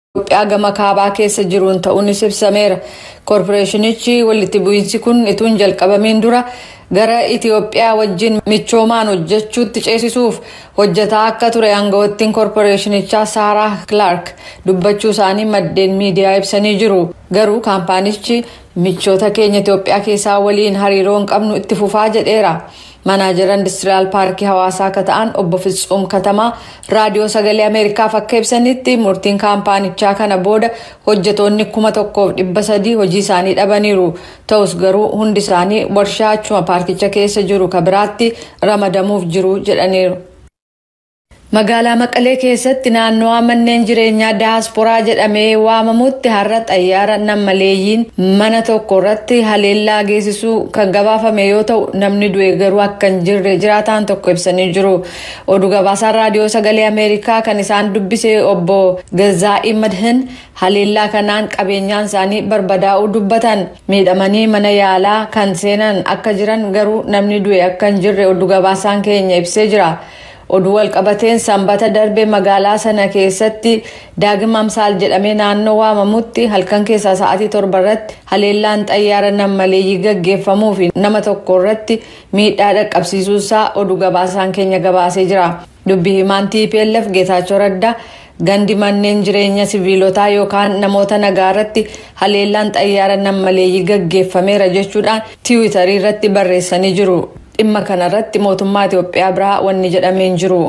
Itoophiyaa gama kaabaa keessa jiruun ta'uunis ibsameera. Koorporeeshinichi walitti bu'iinsi kun ituun jalqabamiin dura gara Itoophiyaa wajjin michoomaan hojjechuutti ceesisuuf hojjetaa akka ture aangawoottiin koorporeeshinichaa Saaraa Kilaark dubbachuu isaanii maddeen miidiyaa ibsanii jiru. Garuu kaampaanichi michoota keenya Itoophiyaa keessaa waliin hariiroo hin qabnu itti fufaa jedheera. Manaajaraa Indistiriyaal Paarkii Hawaasaa akka ta'an obbo Fitsuum Katamaa raadiyoo sagalee Ameerikaaf akka ibsanitti murtiin kaampaanichaa kana booda hojjetoonni kuma tokkoof dhibba sadii hojii isaanii dhabaniiru. Ta'us garuu hundi isaanii warshaa achuma paarkicha keessa jiru ka biraatti ramadamuuf jiru jedhaniiru. Magaalaa Maqalee keessatti naannawaa manneen jireenyaa daasporaa jedhamee waamamutti har'a xayyaara nammaleeyyiin mana tokko irratti haleellaa geessisuu kan gabaafame yoo ta'u namni du'e garuu akka hin jirre jiraataan tokko ibsanii jiru. Oduu gabaasaan raadiyoo sagalee Ameerikaa kan isaan dubbise obbo Gazaa'ii Madhin haleellaa kanaan qabeenyaan isaanii barbadaa'uu dubbatan miidhamanii mana yaalaa kan seenan akka jiran garuu namni du'e akka hin jirre oduu gabaasaan keenya ibsee jira. oduu walqabateen sanbata darbe magaalaa sana keessatti daagim amsaal jedhamee naannoo waamamutti halkan keessaa sa'aatii torba irratti haleellaan xayyaara nammaleeyyii gaggeeffamuu fi nama tokko irratti miidhaa dhaqqabsiisuusaa oduu gabaasaan keenya gabaasee jira dubbi himaan tplf geetaachoo raddaa gandi manneen jireenya siviilotaa yookaan namoota nagaa irratti haleellaan xayyaara nammaleeyyii gaggeeffameera jechuudhaan tiwiitarii irratti barreessanii jiru. dhimma kanarratti mootummaa Itoophiyaa biraa wanni jedhameen jiru.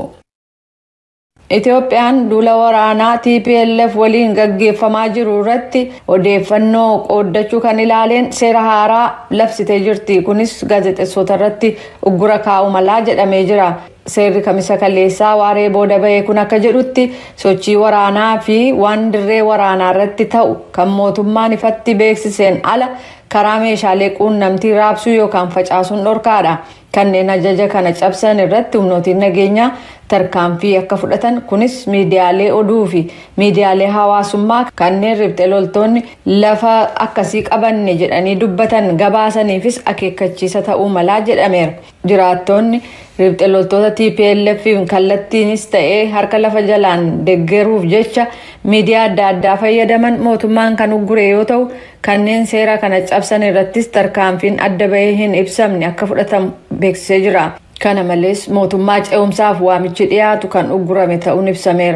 Itoophiyaan duula waraanaa TPLF waliin gaggeeffamaa jiru irratti odeeffannoo qooddachuu kan ilaaleen seera haaraa labsitee jirti. Kunis gaazexeessota irratti uggura kaa'u malaa jedhamee jira. Seerri kamisa kaleessaa waaree booda bahee kun akka jedhutti sochii waraanaa fi waan dirree waraanaa irratti ta'u kan mootummaan ifatti beeksiseen ala karaa meeshaalee quunnamtii raabsuu yookaan facaasuun dhorkaadha. Kanneen ajaja kana cabsan irratti humnootiin nageenyaa tarkaanfii akka fudhatan kunis miidiyaalee oduu fi miidiyaalee hawaasummaa kanneen ribxe loltoonni lafa akkasii qabanne jedhanii dubbatan gabaasaniifis akeekkachiisa ta'uu malaa jedhameera. Jiraattonni ribxe loltoota TPLF kallattiinis ta'ee harka lafa jalaan deggeruuf jecha miidiyaa adda addaa fayyadaman mootummaan kan uggure yoo ta'u kanneen seera kana cabsan irrattis tarkaanfiin adda bahee hin ibsamne akka fudhatamu beeksisee jira. Kana malees mootummaa ce'umsaaf waamichi dhiyaatu kan uggurame ta'uun ibsameera.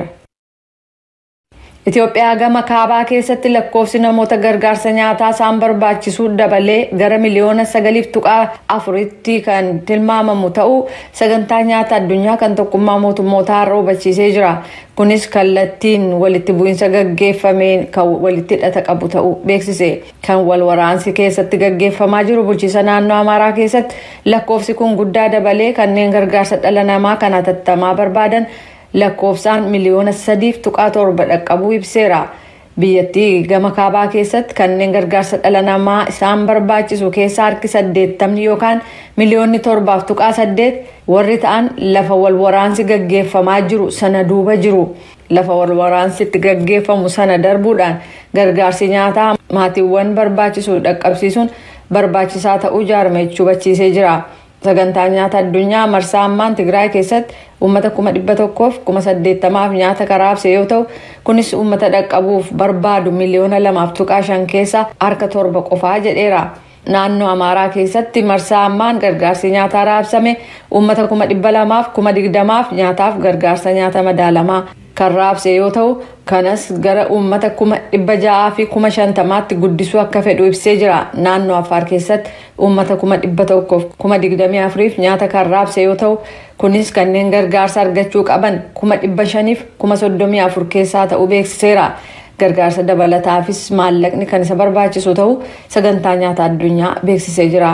Itoophiyaa gama kaabaa keessatti lakkoofsi namoota gargaarsa nyaataa isaan barbaachisuu dabalee gara miliyoona sagaliif tuqaa afuritti kan tilmaamamu ta'uu sagantaa nyaata addunyaa kan tokkummaa mootummootaa har'a hubachiisee jira. Kunis kallattiin walitti bu'iinsa gaggeeffameen kan walitti hidhata qabu ta'uu beeksise. Kan wal waraansi keessatti gaggeeffamaa jiru bulchiisa naannoo Amaaraa keessatti lakkoofsi kun guddaa dabalee kanneen gargaarsa dhala namaa kan hatattamaa barbaadan lakkoofsaan miliyoona sadiif tuqaa torba dhaqqabuu ibseera. Biyyattii gama kaabaa keessatti kanneen gargaarsa dhala namaa isaan barbaachisu keessaa harki saddeettamni yookaan miliyoonni torbaaf tuqaa saddeet warri ta'an lafa wal waraansi gaggeeffamaa jiru sana duuba jiru. Lafa wal waraansi itti gaggeeffamu sana darbuudhaan gargaarsi nyaataa maatiiwwan barbaachisu dhaqqabsiisuun barbaachisaa ta'uu jaarmee hubachiisee jira. sagantaa nyaata addunyaa marsaa ammaan tigraay keessatti uummata kuma dhibba tokkoof kuma saddeettamaaf nyaata karaabse yoo ta'u kunis uummata dhaqqabuuf barbaadu miliyoona lamaaf tuqaa shan keessa harka torba qofaa jedheera. Naannoo Amaaraa keessatti marsaa ammaan gargaarsi nyaataa raabsame uummata kuma dhibba lamaaf kuma digdamaaf nyaataaf gargaarsa nyaata madaalamaa kan raabse yoo ta'u kanas gara uummata kuma dhibba ja'aa fi kuma shantamaatti guddisuu akka fedhu ibsee jira. Naannoo Affaar keessatti uummata kuma dhibba tokkoof kuma digdamii afuriif nyaata kan raabse yoo ta'u kunis kanneen gargaarsa argachuu qaban kuma dhibba shaniif kuma soddomii afur keessaa ta'uu beeksiseera. Gargaarsa dabalataafis maallaqni kan isa barbaachisu ta'uu sagantaa nyaata addunyaa beeksisee jira.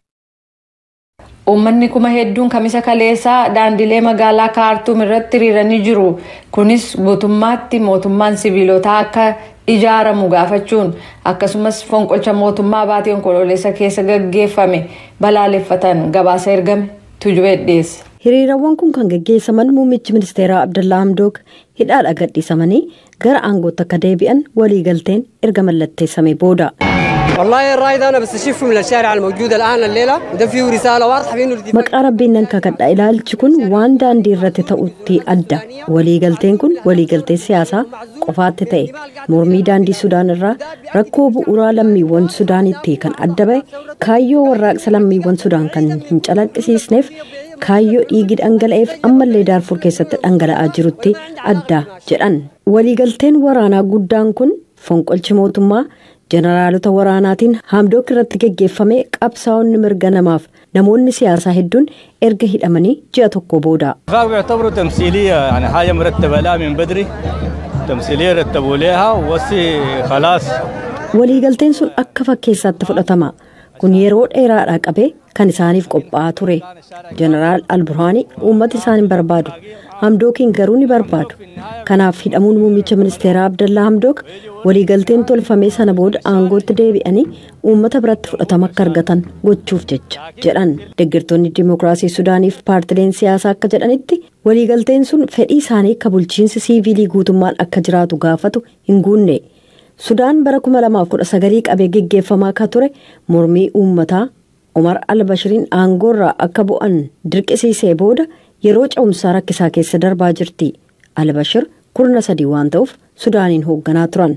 Uummanni kuma hedduun kamisa kaleessaa daandilee magaalaa kaartuum irratti hiriiranii jiru. Kunis guutummaatti mootummaan siviilotaa akka ijaaramu gaafachuun akkasumas fonqolcha mootummaa baatii onkoloolessa keessa gaggeeffame balaaleffatan gabaasa ergame tujubee dhiyeesse. hiriirawwan kun kan gaggeessaman muummichi ministeeraa abdallaa hamdook hidhaadha gadhiisamanii gara aangootti akka deebi'an waliigalteen erga mallatteessame booda. والله الراي ده انا بستشف من الشارع الموجود الان الليله ده فيه رساله واضحه بانه maqaa rabbiin nan kakadha ilaalchi kun waan daandii irratti ta'utti adda waliigalteen kun waliigaltee siyaasaa qofaatti ta'e mormii daandii sudaan irraa rakkoo bu'uuraa lammiiwwan sudaanitti kan adda ba'e kaayyoo warraaqsa lammiiwwan sudaan kan hin calaqqisiisneef kaayyoo dhiigi dhangala'eef ammallee daarfur keessatti dhangala'aa jirutti adda jedhan waliigalteen waraanaa guddaan kun fonqolchi mootummaa jeneraalota waraanaatiin haamdook irratti geggeeffame qabsaa'onni mirga namaaf namoonni siyaasaa hedduun erga hidhamanii ji'a tokko booda. الاتفاق بيعتبره تمثيلية يعني حاجة مرتبة لها من بدري تمثيلية رتبوا لها وسي خلاص waliigalteen sun akka fakkeessaatti fudhatama kun yeroo dheeraadhaa qabee kan isaaniif qophaa'aa ture jeneraal alburhaanii uummata isaan hin barbaadu hamdookiin garuu ni barbaadu kanaaf hidhamuun muummicha ministeeraa abdallaa hamdook waliigalteen tolfamee sana booda aangootti deebi'anii uummata biratti fudhatama akka argatan gochuuf jecha jedhan deeggartoonni dimookiraasii sudaaniif paartileen siyaasaa akka jedhanitti waliigalteen sun fedhii isaanii akka bulchiinsi siiviilii guutummaan akka jiraatu gaafatu hin guunne. sudaan bara 2019 qabee geggeeffamaa akka ture mormii uummataa umar albashiriin aangoorraa akka bu'an dirqisiisee booda yeroo ce'umsaa rakkisaa keessa darbaa jirti albashir kurna sadii waan ta'uuf sudaaniin hoogganaa turan.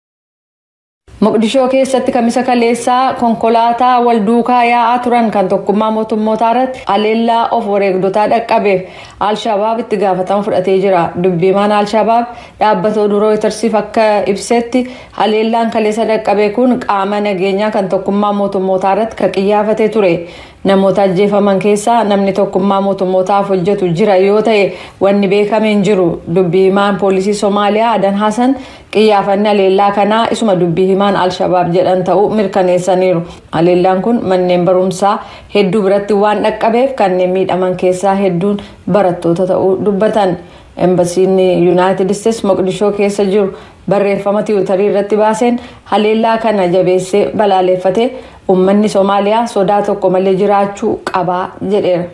Moqdishoo keessatti kamisa kaleessaa konkolaataa wal duukaa yaa'aa turan kan tokkummaa mootummootaa irratti haleellaa of wareegdotaa dhaqqabeef Alshabaab itti gaafatama fudhatee jira. Dubbiimaan Alshabaab dhaabbata oduu rooyitersiif akka ibsetti haleellaan kaleessa dhaqqabe kun qaama nageenyaa kan tokkummaa mootummootaa irratti kan qiyyaafatee ture. Namoota ajjeefaman keessaa namni tokkummaa mootummootaaf hojjetu jira yoo ta'e wanni beekame hin jiru. Dubbii himaan poolisii Somaaliyaa Adan Hassan qiyyaafanni haleellaa kanaa isuma dubbii himaan Alshabaab jedhan ta'uu mirkaneessaniiru. Haleellaan kun manneen barumsaa hedduu biratti waan dhaqqabeef kanneen miidhaman keessaa hedduun barattoota ta'uu dubbatan. Embasiin Yuunaayitid Isteets Moqdishoo keessa jiru barreeffama tiwutarii irratti baaseen haleellaa kana jabeessee balaaleffatee uummanni Somaaliyaa sodaa tokko malee jiraachuu qabaa jedheera.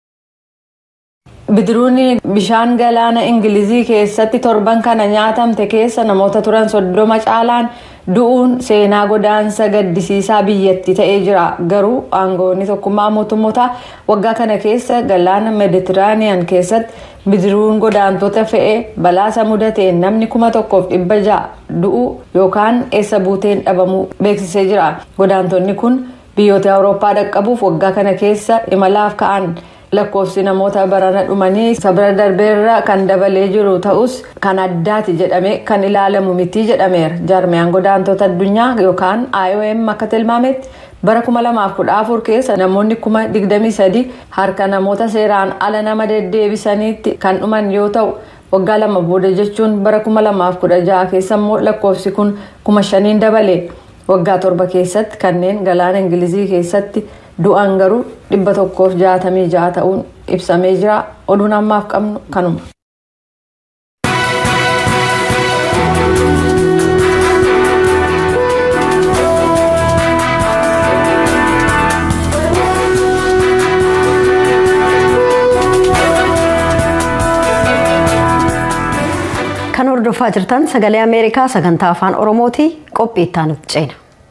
Bidiruun bishaan galaana Ingilizii keessatti torban kana nyaatamte keessa namoota turan soddoma caalaan du'uun seenaa godaansa gaddisiisaa biyyatti ta'ee jira. Garuu aangoonni tokkummaa mootummootaa waggaa kana keessa galaana Meeditiraaniyaan keessatti bidiruun godaantota fe'ee balaasa mudateen namni kuma tokkoof dhibba ja'a du'uu yookaan eessa buuteen dhabamuu beeksisee jira. Godaantonni kun biyyoota Awurooppaa dhaqqabuuf waggaa kana keessa imalaaf ka'an. lakkoofsi namoota barana dhumanii sabira darbeerra kan dabalee jiru ta'us kan addaati jedhame kan ilaalamu miti jedhameera jaarmiyaan godaantota addunyaa yookaan iom akka tilmaametti bara 2014 keessa namoonni 23 harka namoota seeraan ala nama deddeebisaniitti kan dhuman yoo ta'u waggaa lama booda jechuun bara 2016 keessa immoo lakkoofsi kun 5,000 dabale waggaa torba keessatti kanneen galaana ingilizii keessatti. du'an garuu dhibba tokkoof jaatamii ja'a ta'uun ibsamee jira oduun ammaaf qabnu kanuma. kan hordofaa jirtan sagalee ameerikaa sagantaa afaan oromooti qophii itti aanutti ceena.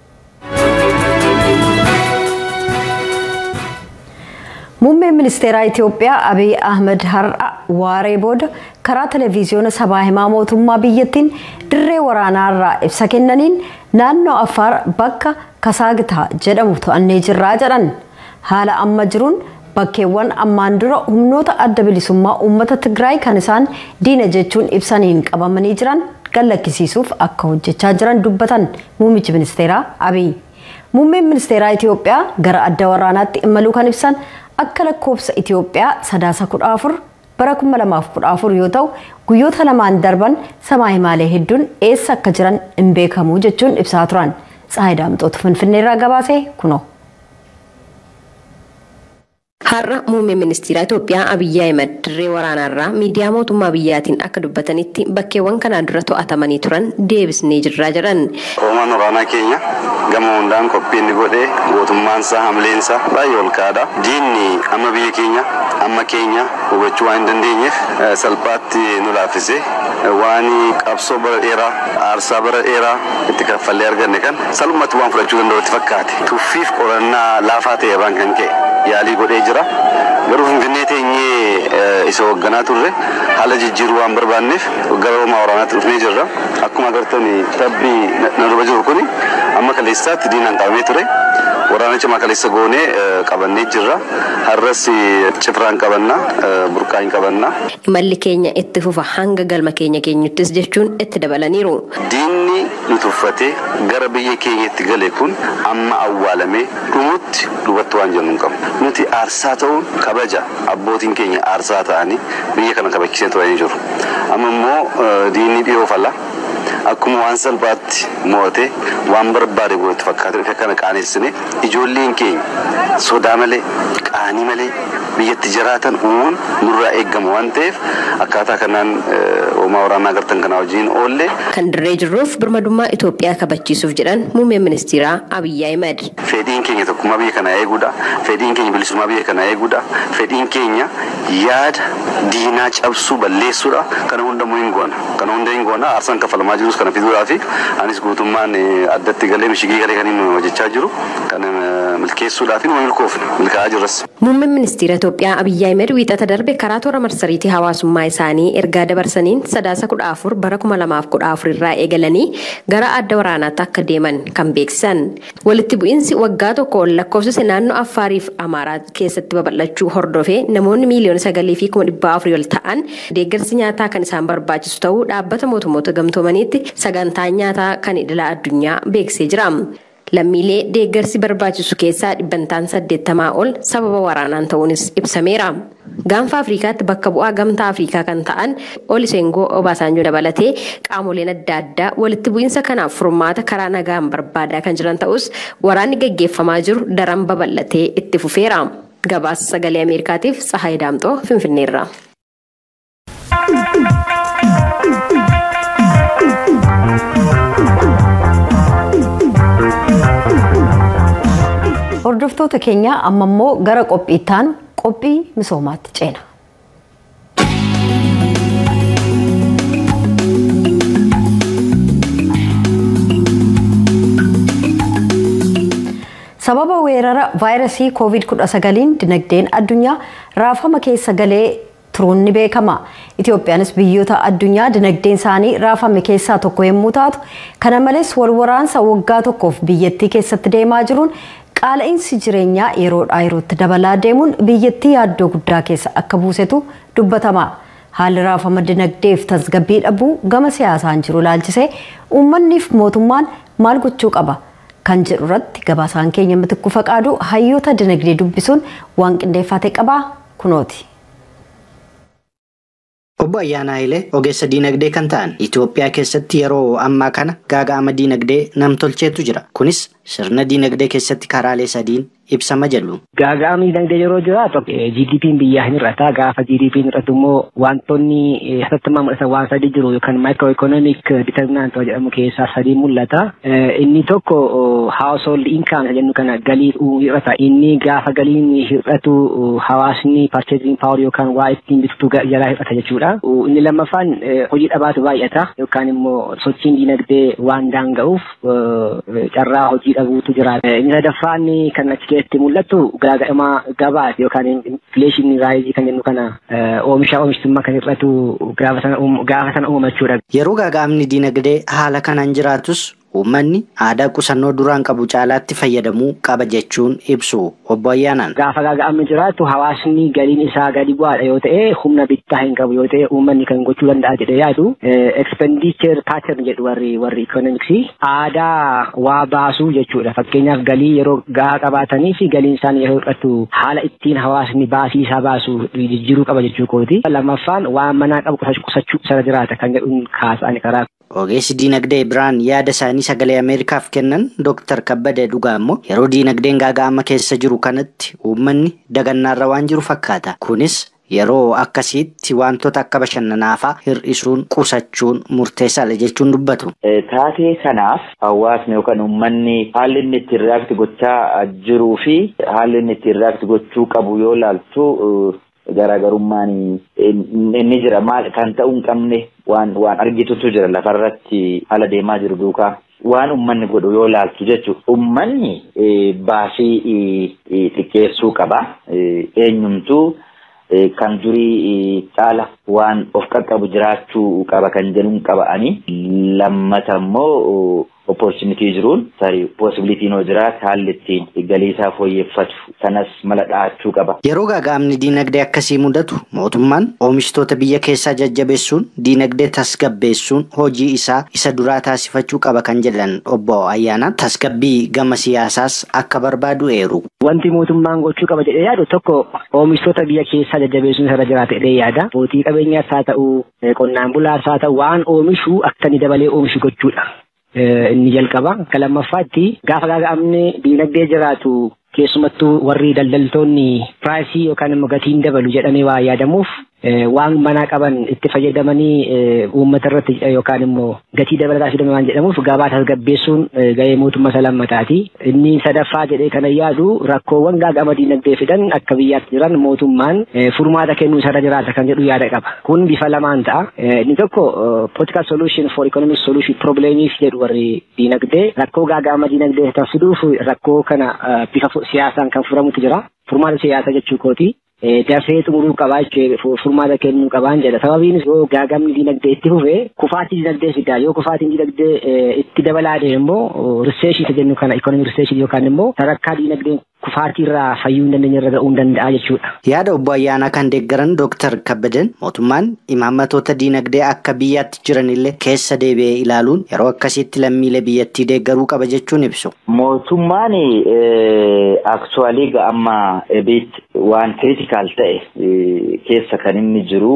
muummeen ministeeraa itiyoophiyaa abiy ahmed har'a waaree booda karaa televiziyoona sabaa himaa mootummaa biyyattiin dirree waraanaarraa ibsa kennaniin naannoo affaar bakka kasaagitaa jedhamu to'annee jirraa jedhan haala amma jiruun bakkeewwan ammaan dura humnoota adda bilisummaa uummata tigraay kan isaan diina jechuun ibsaniin qabamanii jiran gallakkisiisuuf akka hojjechaa jiran dubbatan muummichi ministeeraa abiy muummeen ministeeraa itiyoophiyaa gara adda waraanaatti imaluu kan ibsan akka lakkoofsa Itiyoophiyaa sadaasa kudha afur bara kuma lamaaf kudha afur yoo ta'u guyyoota lamaan darban sabaa himaalee hedduun eessa akka jiran hin beekamu jechuun ibsaa turan. Tsaayidaa Mixootu Finfinneerraa gabaasee kunoo. Har'a muummeen ministeera Itoophiyaa Abiyyi Ahimad dirree waraanaarraa miidiyaa mootummaa biyyaatiin akka dubbatanitti bakkeewwan kanaan dura to'atamanii turan deebisnee jirraa jedhan. Hoomaan waraanaa keenya gama hundaan qophii inni godhee gootummaansaa hamleensaa baay'ee ol ka'aadha. Diinni amma biyya keenya amma keenya hubachuu waan hin dandeenyeef salphaatti nu laaffisee waan qabsoo bara dheeraa aarsaa bara dheeraa itti kaffallee arganne kan salphumatti waan fudhachuu danda'utti fakkaate. Tuffiif qorannaa laafaa ta'e irraan kan ka'e yaalii godhee jira. Garuu Finfinnee teenyee isa hoogganaa turre haala jijjiiruu waan barbaanneef gara hoomaa waraanaatti dhufnee jirra. Akkuma agartan tabbii na duba jiru kuni amma kaleessaatti diinaan qabamee ture. Waraana cimaa kaleessa goonee qabannee jirra. Har'as cifraan qabannaa, burqaan qabannaa. Imalli keenya itti fufa hanga galma keenya keenyuttis jechuun itti dabalaniiru. Diinni nu tuffatee gara biyya keenyatti gale kun amma awwaalamee dhumutti duubatti waan jennu hin qabnu. Nuti aarsaa ta'uun kabaja abbootiin keenya aarsaa ta'anii biyya kana kabachiisee turanii jiru. Amma immoo diinni dhiyoo fala. Akkuma waan salphaatti mo'atee waan barbaade godhatu fakkaatu dhufe kana qaaneessine ijoolleen keenya sodaa malee qaanii malee biyyatti jiraatan uumuun nurraa eegama waan ta'eef akkaataa kanaan hoomaa waraanaa agartan kanaa wajjin oollee. Kan dirree jirruuf birmadummaa Itoophiyaa kabachiisuuf jedhan muummeen ministeeraa Abiyyi Ahimad. Fedhiin keenya tokkummaa biyya kanaa eeguudha. Fedhiin keenya bilisummaa biyya kanaa eeguudha. Fedhiin keenya yaada diinaa cabsuu balleessuudha. Kana hundamuu hin goona. Kana hunda hin goona. Aarsaan kaffalamaa jirus kana fiduudhaa fi anis guutummaan addatti galee mishigii galee kan inni hojjechaa jiru. Kan milkeessuudhaa fi milkoofne milkaa'aa jirras. Muummeen ministeera Itoophiyaa Abiyyi Ahimad wiixata darbe karaa toora marsariitii hawaasummaa isaanii ergaa dabarsaniin sadaasa kudha afur bara kuma lamaaf kudha afur irraa eegalanii gara adda waraanaatti akka deeman kan beeksisan. Walitti bu'iinsi waggaa tokko ol lakkoofsise naannoo Affaariif Amaaraa keessatti babal'achuu hordofee namoonni miiliyoona sagalii fi kuma dhibbaa afurii ol ta'an deeggarsi nyaataa kan isaan barbaachisu ta'uu dhaabbata mootummoota gamtoomaniitti sagantaa nyaataa kan idilaa addunyaa beeksisee jira. Lammiilee deeggarsi barbaachisu keessaa dhibbantaan saddeettamaa ol sababa waraanaan ta'uunis ibsameera. Gaanfa Afriikaatti bakka bu'aa gamtaa Afriikaa kan ta'an Olisengoo Obaasanjoo dabalatee qaamoleen adda addaa walitti bu'iinsa kanaaf furmaata karaa nagaan barbaadaa kan jiran ta'us waraanni gaggeeffamaa jiru daran babal'atee itti fufeera. Gabaasa sagalee Ameerikaatiif Tsahaay Daamxoo Finfinneerra. Hordoftoota keenya amma immoo gara qophii itti aanu qophii misoomaatti ceena. Sababa weerara vaayirasii COVID-19 dinagdeen addunyaa raafama keessa galee turuun ni beekama. Itoophiyaanis biyyoota addunyaa dinagdeen isaanii raafame keessaa tokko yommuu taatu, kana malees wal waraansa waggaa tokkoof biyyattii keessatti deemaa jiruun qaala'insi jireenyaa yeroodhaa yerootti dabalaa deemuun biyyattii yaaddoo guddaa keessa akka buusetu dubbatama. Haalli raafama dinagdeef tasgabbii dhabuu gama siyaasaan jiru ilaalchisee uummanniif mootummaan maal gochuu qaba? Kan jedhu irratti gabaasaan keenya mitikku faqaadu hayyoota dinagdee dubbisuun waan qindeeffate qabaa kunooti. Obbo Ayyaanaa Hayilee ogeessa diinagdee kan ta'an Itoophiyaa keessatti yeroo ammaa kana gaaga'ama diinagdee namtolcheetu jira. Kunis sirna diinagdee keessatti karaalee sadiin ibsama jedhu. Gaaga'amni diinagdee yeroo jiraatu GDP'n biyyaa hin hir'ata. Gaafa GDP'n hir'atu immoo wantoonni hatattamaa mul'atan waan sadii jiru yookaan micro economic determinant jedhamu keessaa sadii mul'ata. Inni tokko household income jennu kana galii hir'ata. Inni gaafa galiin hir'atu hawaasni purchasing power yookaan waa ittiin bitatu jalaa hir'ata jechuudha. Inni lammaffaan hojii dhabaatu baay'ata yookaan immoo sochiin diinagdee waan daanga'uuf carraa hojii dhabuutu jira. Inni sadaffaan kan achi keessatti mul'atu gaaga'ama gabaati yookaan infleeshinii raayizii kan jennu kana oomisha oomishtummaa kan hir'atu gaafa sana uumachuudha. Yeroo gaaga'amni diinagdee haala kanaan jiraatus uummanni aadaa qusannoo duraan qabu caalaatti fayyadamuu qaba jechuun ibsu obbo Ayyaanaan. Gaafa gaaga'amni jiraatu hawaasni galiin isaa gadi bu'aadha yoo ta'e humna bittaa hin qabu yoo ta'e uummanni kan gochuu danda'a jedhee yaadu expenditure pattern jedhu warri warri economicsii aadaa waa baasuu jechuudha. Fakkeenyaaf galii yeroo gahaa qabaatanii fi galiin isaanii yeroo hir'atu haala ittiin hawaasni baasii isaa baasu jijjiiruu qaba jechuu kooti. Lammaffaan waan manaa qabu qusachuu sana jiraata kan jedhuun kaasa'ani karaa Ogeessi diinagdee biraan yaada isaanii sagalee Ameerikaaf kennan Dr. Kabbadee Dhugaa immoo yeroo diinagdeen gaaga'ama keessa jiru kanatti uummanni dagannaarra waan jiru fakkaata. Kunis yeroo akkasiitti wantoota akka bashannanaafaa hir'isuun qusachuun murteessaadha jechuun dubbatu. Taatee kanaaf hawaasni yookaan uummanni haalli inni ittiin reaakti gochaa jiruu fi haalli inni ittiin reaakti gochuu qabu yoo laaltu garaagarummaan inni jira maal kan ta'uu hin qabne waan waan argitutu jira lafarratti haala deemaa jiru duukaa. Waan uummanni godhu yoo laaltu jechuudha. Uummanni baasii xiqqeessuu qaba. Eenyumtuu kan durii caala waan of qaqqabu jiraachuu qaba kan jedhuun qaba'anii lammata immoo opportunitii jiruun tarii possibilitiin hoo jiraate haalli ittiin galii isaa fooyyeffatu sanas mala dhahachuu qaba. Yeroo gaaga'amni diinagdee akkasii mudatu mootummaan oomishtoota biyya keessaa jajjabeessuun diinagdee tasgabbeessuun hojii isaa isa duraa taasifachuu qaba kan jedhan obbo Ayyaanaan tasgabbii gama siyaasaas akka barbaadu eeru. Wanti mootummaan gochuu qaba jedhee yaadu tokko oomishtoota biyya keessaa jajjabeessuun irra jiraata jedhee yaada. Abbootii qabeenyaas haa ta'u qonnaan bulaas haa ta'u waan oomishu akka inni dabalee oomishu gochuudha. inni jalqaba. Akka lammaffaatti gaafa gaaga'amni diinagdee jiraatu keessumattuu warri daldaltoonni piraayisii yookaan immoo gatiin dabalu jedhamee waa yaadamuuf waan manaa qaban itti fayyadamanii uummata irratti yookaan immoo gatii dabalataa fidame waan jedhamuuf gabaa tasgabbeessuun gahee mootummaa isa lammataati. Inni sadaffaa jedhee kana yaadu rakkoowwan gaaga'ama diinagdee fidan akka biyyaatti jiran mootummaan furmaata kennuu isarra jiraata kan jedhu yaada qaba. Kun bifa lamaan ta'a. Inni tokko political solution for economic solution problemiif jedhu warri diinagdee rakkoo gaaga'ama diinagdee fiduuf rakkoo kana bifa siyaasaan kan furamutu jira. Furmaata siyaasaa jechuu kooti. dafee xumuruu qabaa jechuudha furmaata kennuu qabaan jedha sababiinis yoo gaagamni dinagdee itti fufe kufaatii dinagdee fidaa yoo kufaatiin dinagdee itti dabalaa deeme immoo riseeshii isa jennu kana ikonomii riseeshii yookaan immoo sadarkaa dinagdeen kufaatiirraa fayyuu hin dandeenye irra ga'uu danda'a jechuudha. Yaada obbo Ayyaanaa kan deeggaran Dooktar Kabbaden mootummaan imaammatoota diinagdee akka biyyaatti jiranillee keessa deebi'ee ilaaluun yeroo akkasiitti lammiilee biyyattii deeggaruu qaba jechuun ibsu. Mootummaan aktuwaalii amma ebiitti waan kiriitikaal ta'e keessa kan inni jiru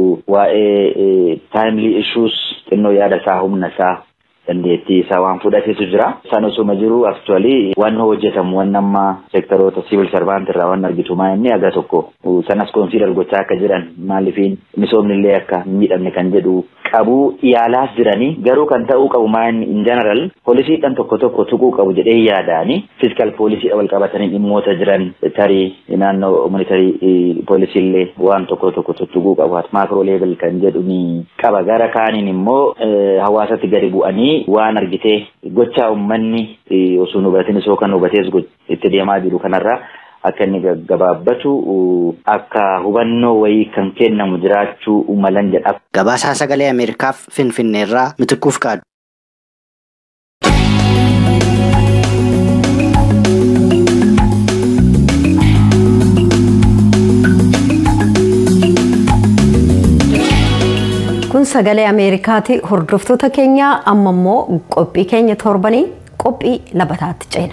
waa'ee taayimlii issuus xinnoo yaada isaa humna isaa dandeettii isaa waan fudhatetu jira. Isaan osuma jiru aktuwaalii waan hojjetamu waan amma seektaroota siivil sarvaant irraa waan argitu maa inni aga tokko sanas konsiidar gochaa akka jiran maalifiin misoomni illee akka miidhamne kan jedhu qabu yaalaas jiranii garuu kan ta'uu qabu maa inni in general poolisiidhaan tokko tokko tuquu qabu jedhee yaadaani fiiskal poolisii wal qabatanii dhimmoota jiran tarii naannoo monitarii poolisii illee waan tokko tokko tuquu qabu maakroo leevel kan jedhu ni qaba gara kaaniin immoo hawaasatti gadi bu'anii waan argitee gochaa uummanni osoo nu hubatin osoo kan hubatees itti deemaa jiru kanarraa akka inni gaggabaabbatu akka hubannoo wayii kan kennamu jiraachuu malan jedha. Gabaasaa sagalee Ameerikaaf Finfinneerraa mitikuuf kaadhu. kun sagalee ameerikaati hordoftoota keenya amma immoo qophii keenya torbanii qophii labataatti ceena.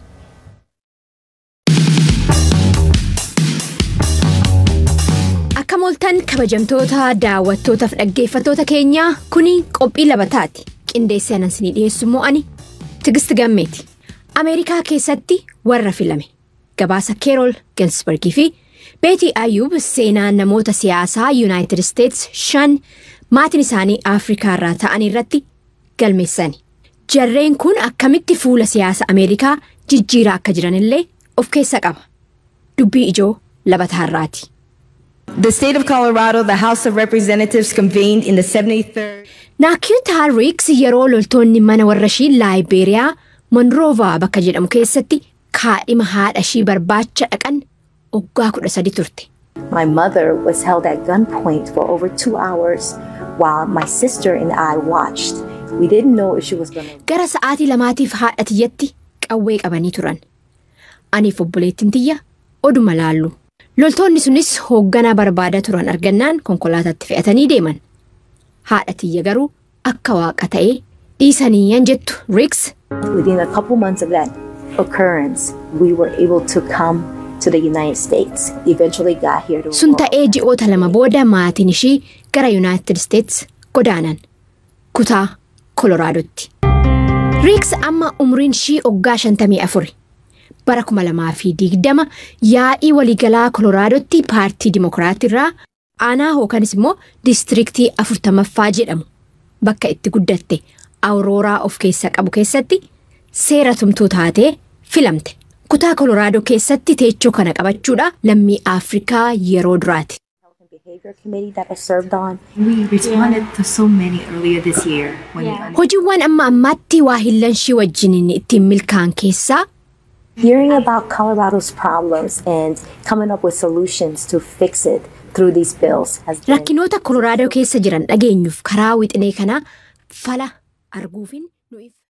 Akka mooltan kabajamtoota daawwattootaaf dhaggeeffattoota keenyaa kuni qophii labataati. Qindeessee anan isinii dhiyeessu immoo ani Tigist Gammeeti. Ameerikaa keessatti warra filame gabaasa Keerol Gensbergii fi Beetii Ayyuub seenaa namoota siyaasaa Yuunaayitid Isteets shan maatiin isaanii Afrikaa irraa ta'an irratti galmeessani. Jarreen kun akkamitti fuula siyaasa Ameerikaa jijjiiraa akka jiranillee of keessa qaba. Dubbii ijoo labataarraati. The state of Colorado, the House of Representatives convened in the 73rd. Naakiyoot Haariks yeroo loltoonni mana warra ishii Laayiberiyaa Monroovaa bakka jedhamu keessatti kaadhima haadha ishii barbaacha dhaqan waggaa kudha sadi turte. My mother was held at gunpoint for over two hours while my sister and I watched. We didn't know if she was going to. Gara sa'aatii lamaatiif haadha tiyyatti qawwee qabanii turan. Aniif obboleettiin tiyya oduma laallu. Loltoonni sunis hoogganaa barbaadaa turan argannaan konkolaataatti fe'atanii deeman. Haadha tiyya garuu akka waaqa ta'ee dhiisanii yan jettu Riks. Within a couple months of that occurrence, we were able to come to the United States. Eventually got here to. Sun ta'ee ji'oota lama booda maatiin ishii gara Yuunaayitid Isteets godaanan. Kutaa koloraadotti. riiks amma umriin ishii waggaa 54 bara 2020 yaa'ii waliigalaa koloraadotti paartii dimokiraatirraa aanaa hookanis immoo diistiriiktii 40ffaa jedhamu bakka itti guddatte awurooraa of keessaa qabu keessatti seera tumtuu taatee filamte. kutaa kolораadoo keessatti teechoo kana qabachuudha lammii afrikaa yeroo duraati. behavior committee that I served on. We responded to so many earlier this year. When Yeah. hojiiwwan amma ammaatti waa hillanshii wajjiniin ittiin milkaan keessaa Hearing about Colorado's problems and coming up with solutions to fix it through these bills has been rakkinoota kolораadoo keessa jiran dhageenyuuf karaa wixinee kanaa fala arguufin nuuf